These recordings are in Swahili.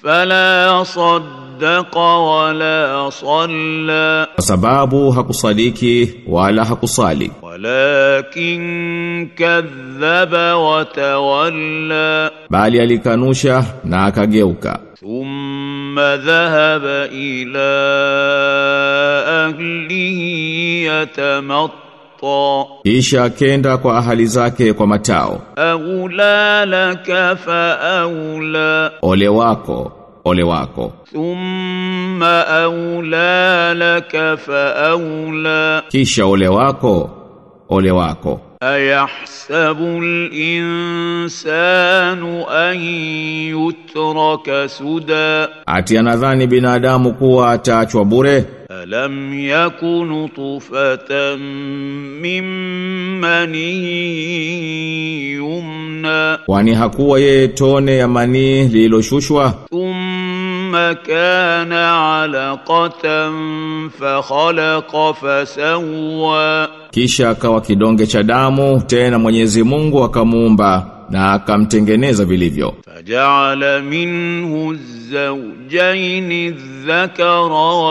فلا صدق ولا صلى kwa sababu hakusadiki wala hakusali ولكن كذب وتولى bali alikanusha na akageuka ثم ذهب إلى أهله يتمطى kisha akenda kwa ahali zake kwa matao أولى لك فأولى ole wako ole wako ثم أولى لك فأولى kisha ole wako ole wako أيحسب الإنسان أن يترك سدى ati anadhani binadamu kuwa ataachwa bure ألم يك نطفة من مني يمنى kwani hakuwa yeye tone ya manii lililoshushwa ثم كان علقة فخلق فسوى kisha akawa kidonge cha damu tena Mwenyezi Mungu akamuumba na akamtengeneza vilivyo فجعل منه الزوجين الذكر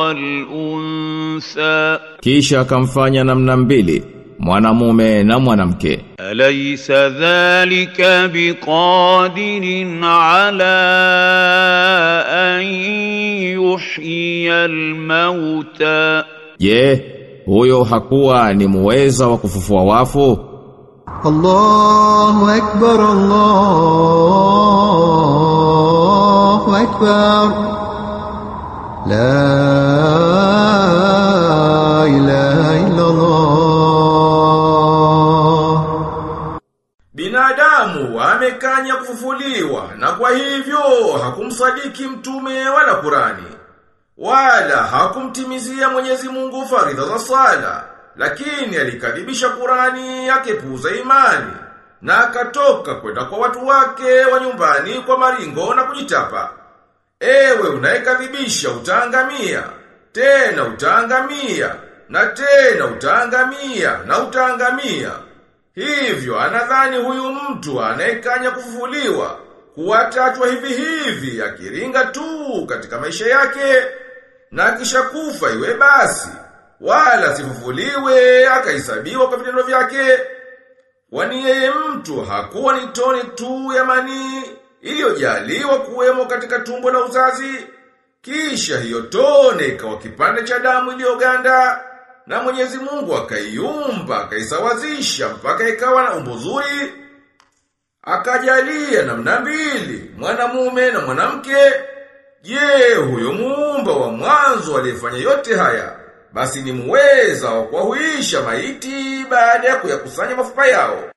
والأنثى kisha akamfanya namna mbili mwanamume na mwanamke أليس ذلك بقادر على أن يحيي الموتى je huyo hakuwa ni muweza wa kufufua wafu الله أكبر الله أكبر لا إله إلا الله Binadamu amekanya kufufuliwa na kwa hivyo hakumsadiki mtume wala Kurani. Wala hakumtimizia Mwenyezi Mungu faridha za sala, lakini alikadhibisha Kurani akepuuza imani na akatoka kwenda kwa watu wake wa nyumbani kwa maringo na kujitapa. Ewe unayekadhibisha utaangamia, tena utaangamia, na tena utaangamia, na utaangamia. Hivyo anadhani huyu mtu anayekanya kufufuliwa kuwatachwa hivi hivi akiringa tu katika maisha yake na kisha kufa iwe basi wala sifufuliwe akahesabiwa kwa vitendo vyake kwani yeye mtu hakuwa ni tone tu ya manii iliyojaliwa kuwemo katika tumbo la uzazi kisha hiyo tone ikawa kipande cha damu iliyoganda na Mwenyezi Mungu akaiumba akaisawazisha mpaka ikawa na umbo zuri akajalia namna mbili mwanamume na mwanamke je huyo muumba wa mwanzo aliyefanya yote haya basi ni muweza wa kuwahuisha maiti baada ya kuyakusanya mafupa yao